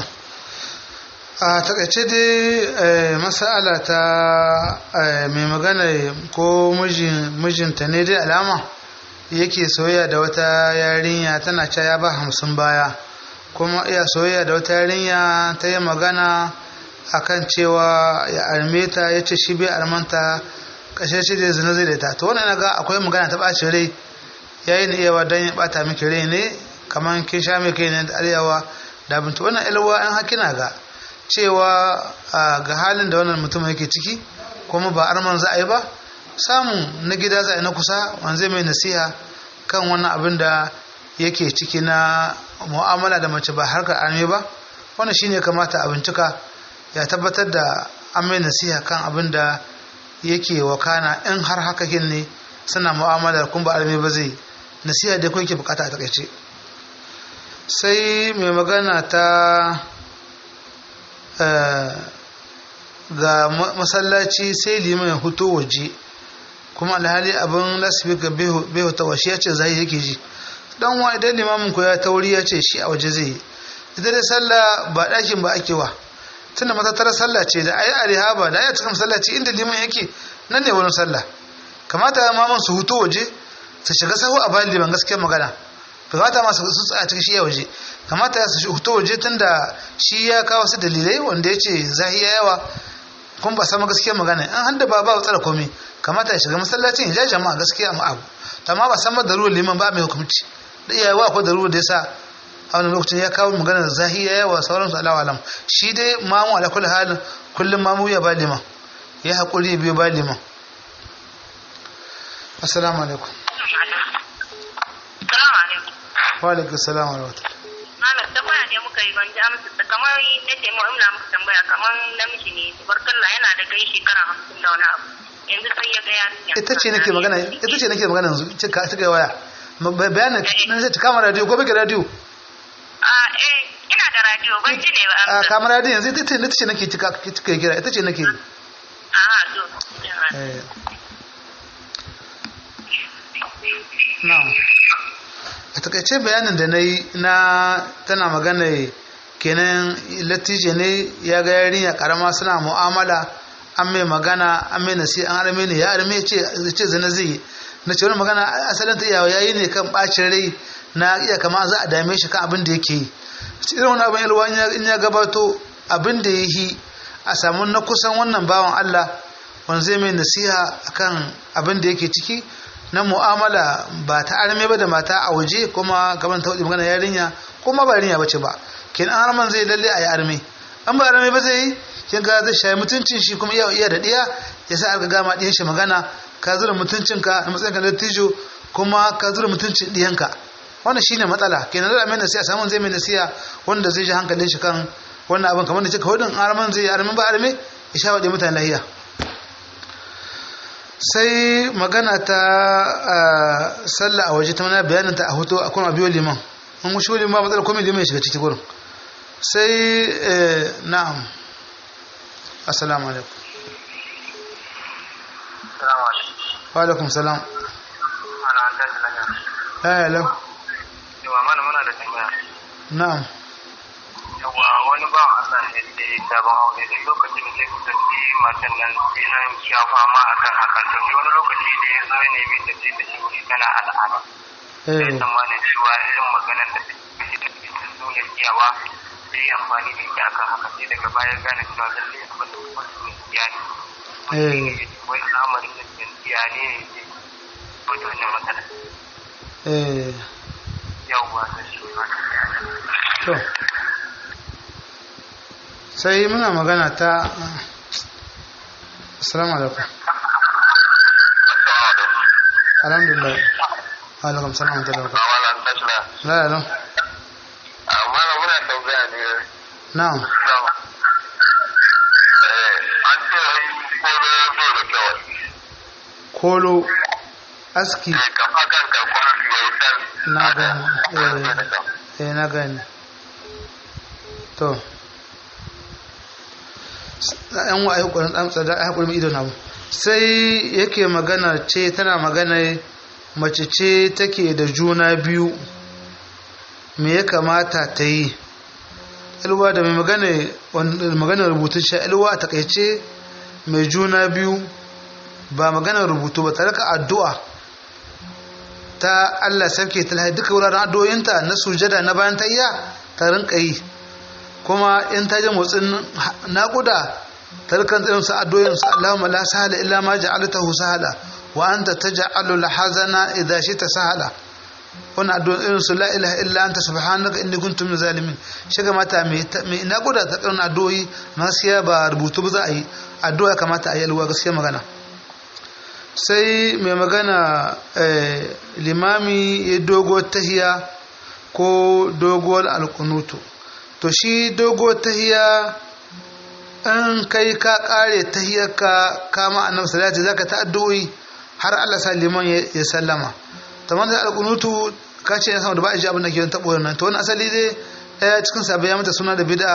a takaice dai eh, masala ta eh, mai magana ko mijin- mijinta ne dai alama yake soyayya da wata yarinya tana cewa ya ba hamsin baya kuma iya soyayya da wata yarinya ta yi magana akan cewa ya arme ta ya ce shi bai armanta kashe shi da zina zai da ta to wannan na ga akwai magana ta ɓaci rai yayin iyawa don ya ɓata miki rai ne kamar kin sha mai kai ne da arewa da abinci wannan ilwa an hakina ga cewa a, ga halin da wannan mutum yake ciki kuma ba arman za a yi ba samun na gida za a yi na kusa wanzai mai nasiha kan wannan abin da yake ciki na mu'amala da mace ba harkar arme ba wannan shine kamata a bincika ya tabbatar da an mai nasiha kan abin da yake wakana in har haka kin ne suna mu'amalar kun ba arme ba zai nasiha da kun ke bukata a takaice sai mai magana ta eh, ga ma- masallaci sai liman ya huto waje kuma alhali abin lasifika bai huta washe ya ce zai yake ji dan wa idan limamin ku ya tauri ya ce shi a waje zai yi ita dai sallah ba ɗakin ba ake wa tunda matattarar sallah ce da ayi arihaba da ayi cikin masallaci inda liman yake nan ne wurin sallah kamata ya mamun su hutu waje su shiga sahu a bayan liman gaskiyar magana bai kamata ma su su tsaya cikin shi ya waje kamata su hutu waje tunda shi ya kawo su dalilai wanda ya ce zahiya yawa kun ba sama gaskiyar magana an handa ba ba tsara komai kamata ya shiga masallacin ya ja jama'a gaskiya ma abu to amma ba san ma darurar liman ba mai hukunci da iyawa akwai darurar da yasa a wani lokacin ya kawo magana da zahiya yawa sauransu alawa alam shi dai mamu ala kulli halin kullum mamu ya ba liman ya haƙuri biyu ba liman assalamu alaikum Salamu alaikum. wa alaikum salam wa rahmatullah Ahmed tambaya ne muka yi ban ji amsa ta kamar na ce mu ina muka tambaya kamar namiji ne tubarkalla yana da kai shekara hamsin da wani abu yanzu sai ya ga yarinya. ita ce nake magana ita ce nake magana yanzu cika cika waya Ma- ba- bayanin nan sai ta kama radio ko bige radio A eh ina da radio ban ji ne ba a amsa. kama radio yanzu ita ce ita ce nake cika cika kira ita ce nake Aha to. eh na'am a takaice bayanin da na yi na tana magana kenan latije ne ya ga yarinya karama suna mu'amala an mai magana an mai nasi an arme ne ya arme ce ce zina zai yi na ce wani magana asalin ta iyawa yayi ne kan bacin rai na iya kama za a dame shi kan abin da yake yi irin wani abin yalwa in ya- in ya gabato abin da ya yi a samu na kusan wannan bawan Allah wanda zai mai nasiha akan abin da yake ciki na mu'amala ba ta arme ba da mata a waje kuma kamar ta magana yarinya kuma ba yarinya bace ba kenan arman zai lalle a yi arme an ba arme ba zai yi kin ga zai shayi mutuncin shi kuma iya iya da diya ya sa aka gama diyan shi magana ka zura mutuncinka na matsayin ka na tijo kuma ka zura mutuncin diyanka wannan shine matsala kenan da mai nasiha samun zai mai nasiha wanda zai ji hankalin shi kan wannan abin kamar da kika hudun arman zai yi arme ba arme ya sha waɗe mutane lahiya sai magana ta ah, sallah a waje ta mana bayanin ta a hoto a kuma biyo liman an wuce liman ba matsala komai liman ya shiga ciki gurin sai eh, na'am assalamu alaikum Salamu alaikum. wa alaikum salam Ana an tashi lafiya. la yalam Yawa mana muna da tambaya. na'am Yawa wani ba Allah ne da ya sabon aure duk lokacin da zai kusanci matan nan sai nan ya fama akan hakan to shi wani lokaci da ya zo ya nemi ta ce da shi tana al'ada. Sai eh tsammanin cewa irin maganar da take da cikin nuna iyawa sai ya amfani da ita akan haka sai daga baya gane cewa lallai abin da kuma su iya ne. eh Wani al'amarin da ke iya ne ne ke fito wannan matsala. eh Yawwa da shi ma ta to sai muna magana ta assalamu alaikum alhamdulillah wa alaikum salam wa rahmatullahi wa barakatuh Malam tashi la yalam amma na muna tambaya ne na'am an ce wai kolo zo da kyau kolo aski kafa kan karkon su yayi dan na gani eh eh na gani to yan wa ayyukan dan tsada ai hakuri ido na mu sai yake magana ce tana magana mace ce take da juna biyu me ya kamata ta yi ilwa da mai magana magana rubutun sha ilwa a takaice mai juna biyu ba magana rubutu ba tare ka addu'a ta Allah sarki ta lahi duka wuraren addu'o'inta na sujada na bayan tayya ta rinka yi kuma in ta ji motsin naƙuda ta rikan tsirin su addu'o'in su Allahumma la sahala illa ma ja'altahu sahala wa anta taj'alu al-hazana idha shita sahala wannan addu'o'in irin su la ilaha illa anta subhanaka inni kuntu min zalimin shiga mata mai mai naƙuda ta tsirin addu'o'i gaskiya ba rubutu ba za a yi addu'a kamata a yi alwa gaskiya magana sai mai magana limami ya dogo tahiya ko doguwar alkunutu to shi dogo tahiya in kai ka kare tahiyarka kama annabi salati zaka ta addu'o'i har Allah sa liman ya sallama tamam da alkunutu ka ce ya sama da ba a ji abin da ke tabo nan to wani asali dai daya cikin sabai ya mata suna da bid'a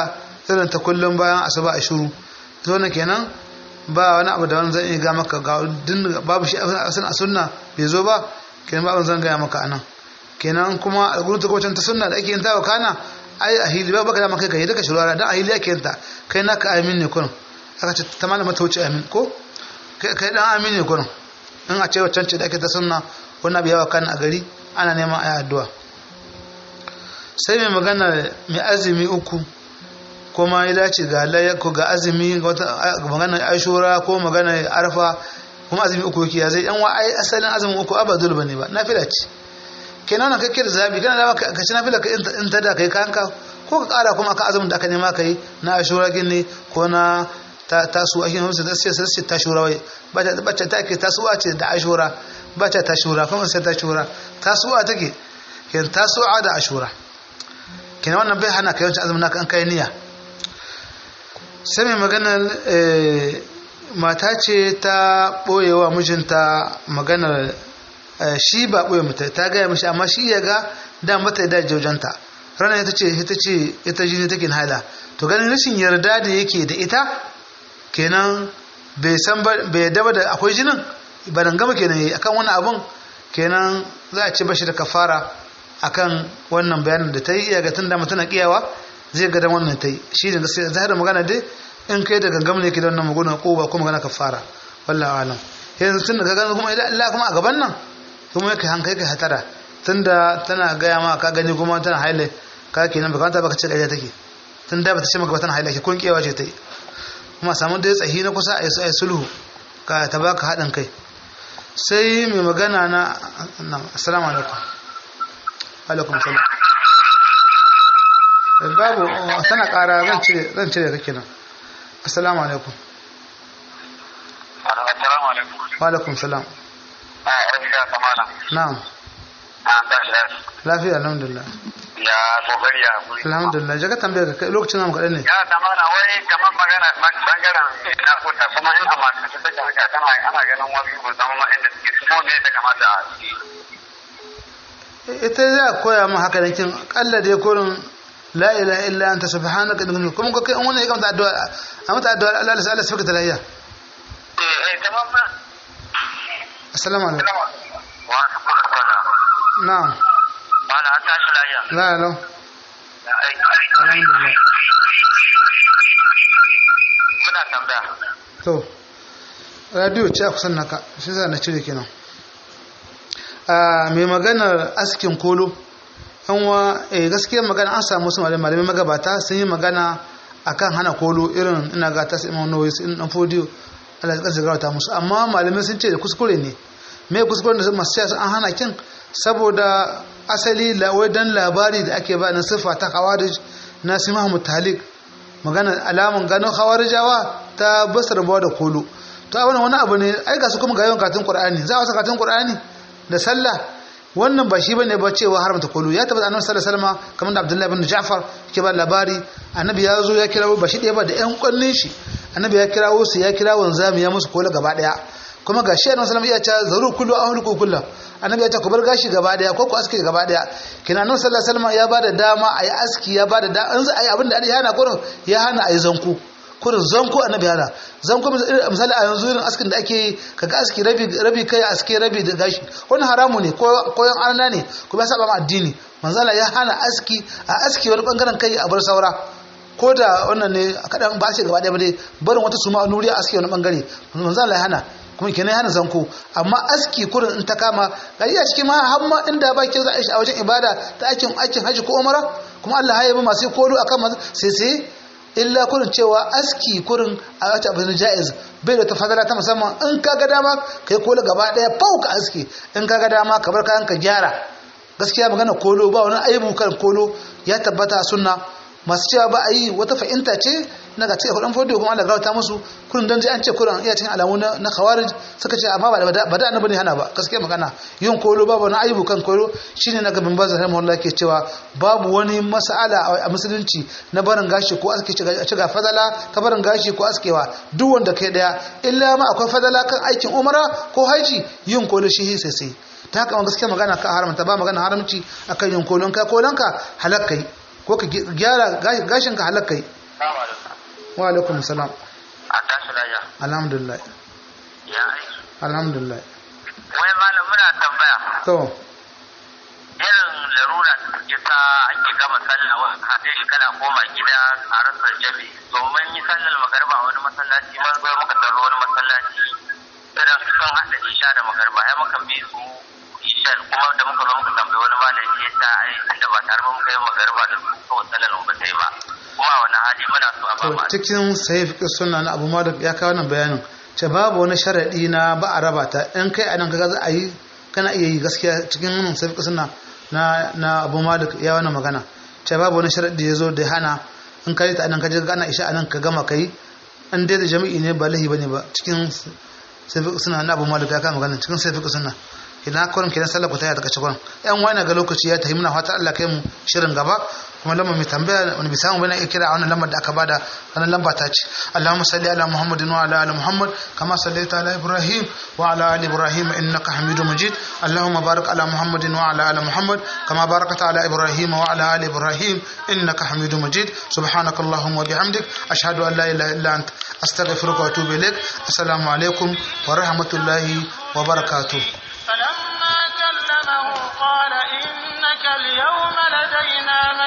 irin ta kullum bayan asuba a shiru to wannan kenan ba wani abu da wani zan iya ga maka ga din babu shi a sunna bai zo ba kenan ba zan gaya maka anan kenan kuma a gurin ta kwacin ta sunna da ake yin tawa kana ai a hili ba baka da maka kai daga shirara dan a hili ake yin ta kai naka amin ne kurin aka ce ta malama ta wuce amin ko kai dan amin ne kurin in a ce waccan ce da ake ta sunna wannan abu yawa kan a gari ana neman ayi addu'a sai mai magana mai azumi uku kuma ya dace ga ko ga azumi ga wata magana ashura ko magana arfa kuma azumi uku yake ya zai yan wa ai asalin azumin uku abadul bane ba nafila ce kenan nan kake da zabi kana da ka ci nafila ka in ta da kai kanka ko ka kara kuma aka azumin da aka nema kai na ashura gini ko na ta tasu ake musu da sai sai ta shura wai bacce ta ke tasuwa ce da ashura bacce ta shura kuma sai ta shura tasuwa take kenan tasuwa da ashura kenan wannan bai hana kai wancan azumin naka an kai niyya sai mai maganar mata ce ta ɓoyewa mijinta maganar shi ba ɓoye mata ta gaya mashi amma shi ya ga da mata da jaujanta ranar ita ce ita ce ita jini take haila to ganin rashin yarda da yake da ita kenan bai san bai daba da akwai jinin ba dan gama kenan yayi akan wannan abun kenan za a ce bashi da kafara akan wannan bayanin da ta yi iya ga tun da mutuna kiyawa zai ga dan wannan ta yi shi ne gaskiya zahar magana dai in kai da gangam ne ke da wannan magana ko ba ko magana kafara wallahi alam yanzu tun da gani kuma idan Allah kuma a gaban nan kuma yake hankali kai hatara tunda tana gaya ma ka gani kuma tana haile ka kenan baka ta baka ce ƙarya take tun da bata ce maka ba tana haile ke kun kewa ce ta yi kuma samu da tsahi na kusa a yi sulhu ka ta baka haɗin kai sai mai magana na assalamu alaikum alaikum salam babu tana ƙara zan cire zan cire kake nan assalamu alaikum assalamu alaikum wa alaikum salam a rafiya kamala na'am an tashi lafiya lafiya alhamdulillah ya kokari ya guri alhamdulillah jaka tambayar ka kai lokacin namu kaɗan ne ya kamala wai kamar magana bangaren na kuta kuma in a masu ta take haka tana ana ganin wasu ba zama ma inda suke su ne ta kamata a ita za a koya mu haka kin kalla dai kurin la ilaha illa anta subhanaka inni kuma ko kai wannan ya kamata addu'a a mata addu'a Allah ya Allah sabaka talayya eh kamar ma assalamu alaikum wa alaikum na'am wala an tashi lafiya la la ya aiki alhamdulillah muna tambaya to radio ce a kusan naka shi za na cire kenan a mai maganar askin kolo yanwa eh gaskiya magana an samu wasu malamai malamai magabata sun yi magana akan hana kolo irin ina ga ta sai imam nawawi sun dan fodiyo Allah ya kansa garauta musu amma malamai sun ce da kuskure ne me kuskuren da masu cewa an hana kin saboda asali lawai dan labari da ake ba na sifa ta khawarij na simahu mutalik magana alamun ganin khawarijawa ta basar bawa da kolo to a wani abu ne ai ga su kuma ga yawan katin qur'ani za a saka katin qur'ani da sallah wannan ba shi bane ba cewa haramta kolo ya tabbata annabi sallallahu alaihi wasallam kamar da Abdullahi ibn Ja'far ke ba labari annabi ya zo ya kirawo ba shi ɗaya ba da ƴan ƙwannin shi annabi ya kirawo su ya kira wanzami ya musu kola gaba ɗaya kuma ga shi annabi sallallahu alaihi wasallam ya ce zaru kullu ahluku kullu annabi ya ce ku bar gashi gaba ɗaya ko ku aske gaba ɗaya kina annabi sallallahu alaihi wasallam ya bada dama ayi aski ya bada da an ayi abin da ya hana kurin ya hana ayi zanku kurin zanku annabi hana zanku misali a yanzu irin askin da ake yi kaga aski rabi rabi kai aske rabi da gashi wani haramu ne ko koyan arna ne kuma ya saba ma addini manzala ya hana aski a aski wani bangaren kai a bar saura ko da wannan ne kadan ba ce gaba ɗaya ba dai barin wata suma a nuri a aski wani bangare manzala ya hana kuma kenan ya hana zanko amma aski kurin in ta kama gari a cikin ma har ma inda ba ke za a yi a wajen ibada ta aikin aikin haji ko umara kuma Allah ya yi masu kolo akan sai sai illa kurin cewa aski kurin a wata abin ja'iz bai da tafadala ta musamman in ka ga dama kai kolo gaba daya fau ka aski in ka ga dama ka bar kayan ka gyara gaskiya magana kolo ba wani aibu kan kolo ya tabbata sunna masu cewa ba a yi wata fahimta ce na ga cikin kudin fodiyo kuma Allah gauta musu kurin dan an ce kurin iya cikin alamu na khawarij suka ce amma ba da ba da annabi ne hana ba gaskiya magana yin kolo babu wani aibu kan kolo shine na gaban bazan rahimahullah ke cewa babu wani mas'ala a musulunci na barin gashi ko aske ci ga fadala ta barin gashi ko askewa duk wanda kai daya illa ma akwai fadala kan aikin umara ko haji yin kolo shi sai sai ta haka gaskiya magana ka haramta ba magana haramci akan yin kolon ka kolon ka halakkai ko ka gyara gashin ka halakkai wa alaikum salam a tashi lafiya alhamdulillah ya aiki alhamdulillah wai malam muna tambaya to irin larura da take sa ake gama sallah wa haɗe shi kana koma gida a rasa jami domin yi sallar magarba a wani masallaci man zo muka tarro wani masallaci irin sun haɗa isha da magarba ya muka bi su ishar kuma da muka zo muka tambayi wani malami ya ta ai tunda ba tare ba muka yi magarba da su kawai sallar mu ba ta yi ba kuma a wani hali muna so a ba to mu cikin sahih fiqh sunna na Abu Malik ya kawo wannan bayanin ce babu wani sharadi na ba a raba ta in kai anan kaga za a yi kana iya yi gaskiya cikin wannan sahih fiqh sunna na na Abu Malik ya wannan magana ce babu wani sharadi da yazo da hana in kai ta anan kaje kana isha anan ka gama kai an dai da jami'i ne ba lahi bane ba cikin sahih fiqh sunna na Abu Malik ya kawo magana cikin sahih fiqh sunna idan kurin kenan sallar ku ta yi daga cikin yan wani ga lokaci ya tahi muna fata Allah kai mu shirin gaba kuma lamar mai tambaya wani bisa mu bane iya kira a wannan lamar da aka bada wannan lamba ta ce Allahumma salli ala Muhammadin wa ala ali Muhammad kama sallaita ala Ibrahim wa ala ali Ibrahim innaka Hamidum Majid Allahumma barik ala Muhammadin wa ala ali Muhammad kama barakta ala Ibrahim wa ala ali Ibrahim innaka Hamidum Majid subhanaka Allahumma wa bihamdik ashhadu an la ilaha illa anta astaghfiruka wa atubu ilaik assalamu alaikum wa rahmatullahi wa barakatuh فلما كلمه قال إنك اليوم لدينا